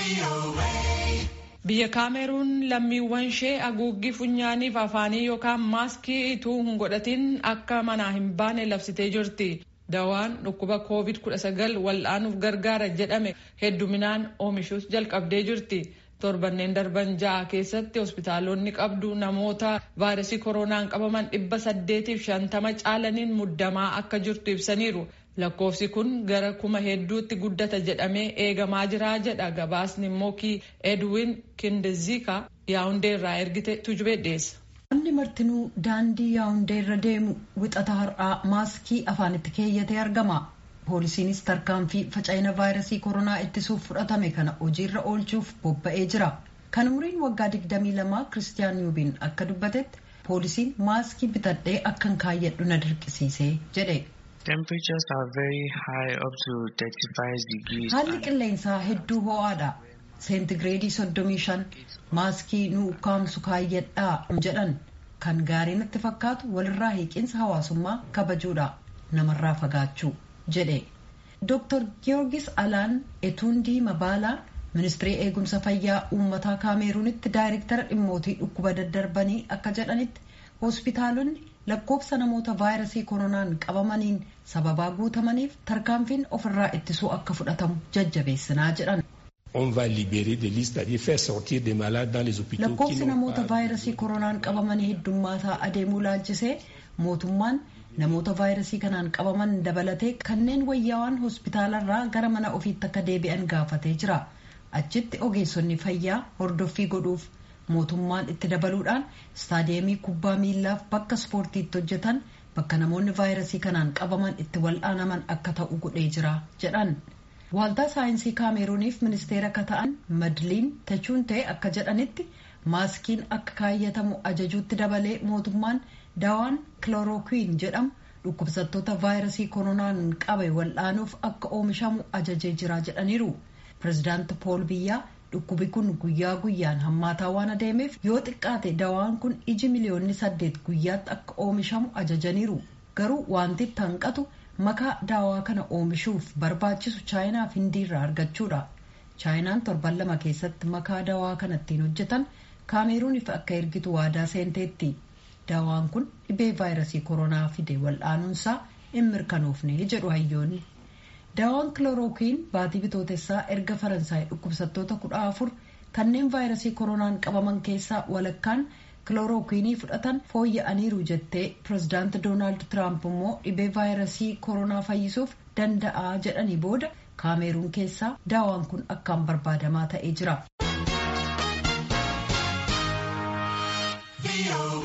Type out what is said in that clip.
Biyya Kaameruun lammiiwwan ishee haguuggii funyaaniif afaanii yookaan maaskii ituu hin godhatin akka manaa hin baane labsitee jirti. Dawaan dhukkuba COVID-19 wal'aanuuf gargaara jedhame hedduminaan oomishuus jalqabdee jirti. Torbanneen darban ja'a keessatti hospitaalonni qabdu namoota vaayirasii koronaan qabaman dhibba saddeetiif shantama caalaniin muddamaa akka jirtu ibsaniiru. Lakkoofsi kun gara kuma hedduutti guddata jedhamee eegamaa jira jedha gabaasni mookii Edwin Kindezika yaa'undee irraa ergite tujubee dhiyeessa. Namni martinuu daandii yaa'undee irra deemu wixata har'aa maaskii afaanitti keeyyatee argama. Poolisiinis tarkaanfii faca'ina vaayirasii koronaa ittisuuf fudhatame kana hojiirra oolchuuf bobba'ee jira. Kan umriin waggaa 22 Kiristiyaan Yuubiin akka dubbatetti poolisiin maaskii bitadhee akkan kaayyadhu na dirqisiisee jedhe. Temperatures are very high up to 35 degrees. Haalli qilleensaa hedduu ho'aadha. Seentigireedii 35 maaskii nu ukkaamsu kaayyadhaa jedhan kan gaarii natti fakkaatu walirraa hiiqinsa hawaasummaa kabajuudha namarraa fagaachuu jedhe. Dr. Giyoorgis Alaan Etuundii Mabaalaa ministirii eegumsa fayyaa uummataa kaameeruunitti daayirektara dhimmootii dhukkuba daddarbanii akka jedhanitti hospitaalonni lakkoofsa namoota vaayirasii koronaan qabamaniin sababaa guutamaniif tarkaanfiin ofirraa ittisuu akka fudhatamu jajjabeessinaa jedhan. lakkoofsi namoota vaayirasii koronaan qabamanii heddummaataa adeemuu laalchisee mootummaan namoota vaayirasii kanaan qabaman dabalatee kanneen wayyaawaan hospitaalarraa gara mana ofiitti akka deebi'an gaafatee jira achitti ogeessonni fayyaa hordoffii godhuuf mootummaan itti dabaluudhaan istaadiyeemii kubbaa miillaaf bakka ispoortiitti hojjetan bakka namoonni vaayirasii kanaan qabaman itti wal'aanaman akka ta'u godhee jira jedhan. Waaltaa saayinsii kaameruuniif ministeera akka ta'an madliin tachuuntee akka jedhanitti maaskiin akka kaayyatamu ajajuutti dabalee mootummaan daawaan kilorookiin jedhamu dhukkubsattoota vaayirasii koronaan qabe wal'aanuuf akka oomishamu ajajee jira jedhaniiru. Pireezidaanti Pool Biyyaa dhukkubi kun guyyaa guyyaan hammaataa waan adeemeef yoo xiqqaate dawaan kun iji miliyoonni saddeet guyyaatti akka oomishamu ajajaniiru. Garuu wanti itti hanqatu makaa daawaa kana oomishuuf barbaachisu chaayinaa fi hindiirraa argachuudha. chaayinaan torban lama keessatti makaa daawaa kana ittiin hojjetan kaameruuniif akka ergitu waadaa seenteetti. daawaan kun dhibee vaayirasii koronaa fide wal'aanuunsaa hin mirkanoofne jedhu hayyoonni. daawaan kilorookiin baatii bitootessaa erga faransaay dhukkubsattoota kudha afur kanneen vaayirasii koronaan qabaman keessaa walakkaan kilorookiinii fudhatan fooyya'aniiru jettee pirezidaanti doonaald tiraamp immoo dhibee vaayirasii koronaa fayyisuuf danda'a jedhanii booda kaameruun keessaa daawaan kun akkaan barbaadamaa ta'ee jira.